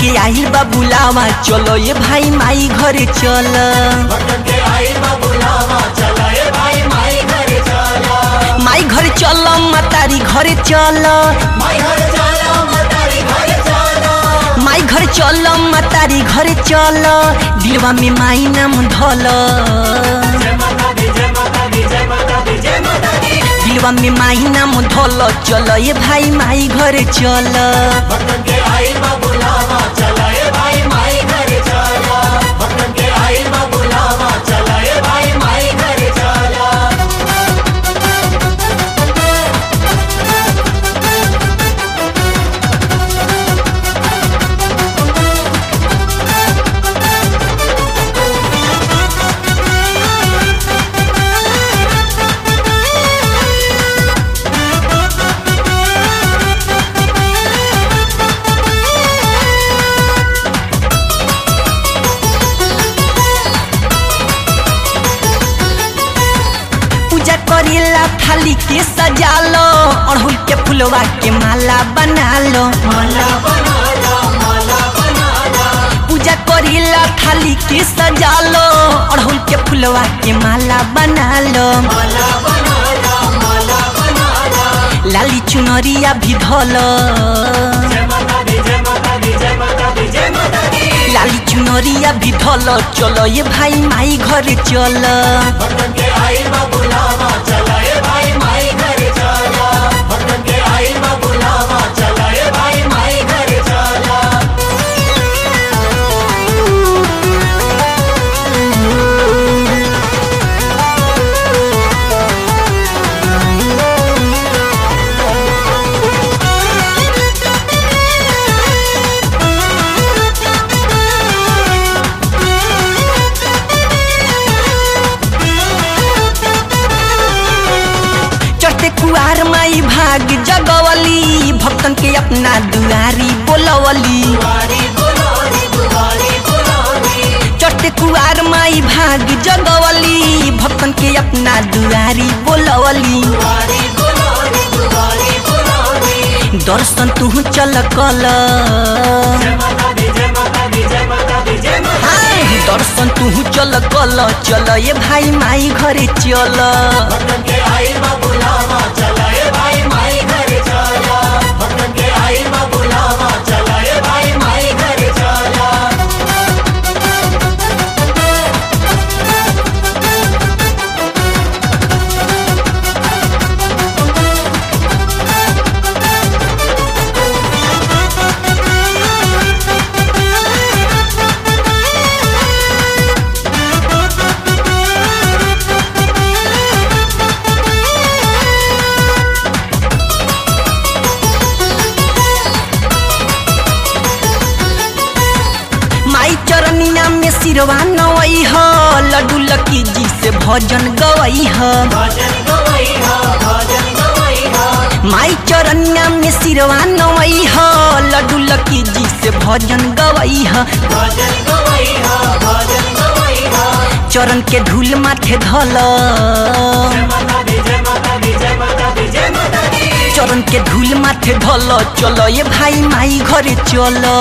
के आइल बा बुलावा चलो ये भाई माई घरे चल माई घरे चल मतारी घरे चल माई घरे चल मतारी घरे चल दिलवा में माई नाम धल दिलवा में माई नाम धल चल ये भाई माई घरे चल पूजा करेला थाली के सजा लो अड़हुल के फुलवा के माला बना लो पूजा करेला थाली के सजा लो अड़हुल के फुलवा के माला बना लो लाली चुनरिया भी धोलो लाली चुनरिया भी धोलो चलो ये भाई माई घरे चलो चढ़ते कुआर माई भाग जगवली भक्तन के अपना दुआरी बोलवली चढ़ते कुआर माई भाग जगवली भक्तन के अपना दुआरी बोलवली दर्शन तू चल कल हाँ, दर्शन तू चल कल चल ये भाई माई घरे चल माई चरनिया में सिरवा नवई ह लड्डू लकी जी से भजन गवई ह माई चरनिया में सिरवा नवई ह लड्डू लकी जी से भजन गवई ह चरण के धूल माथे धल चरण के धूल माथे धल चलो ये भाई माई घरे चलो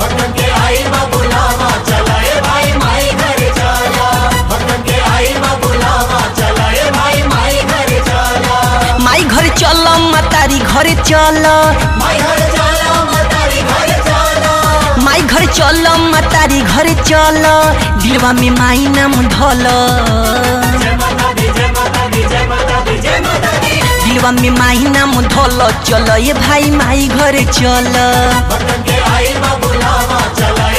माई घरे चल मतारी घरे चल माई घरे चल मतारी घरे चल दिलवा में माई नाम धल दिलवा में माई नाम धल चल ये भाई माई घरे चल भक्तन के आइल बा बुलावा चला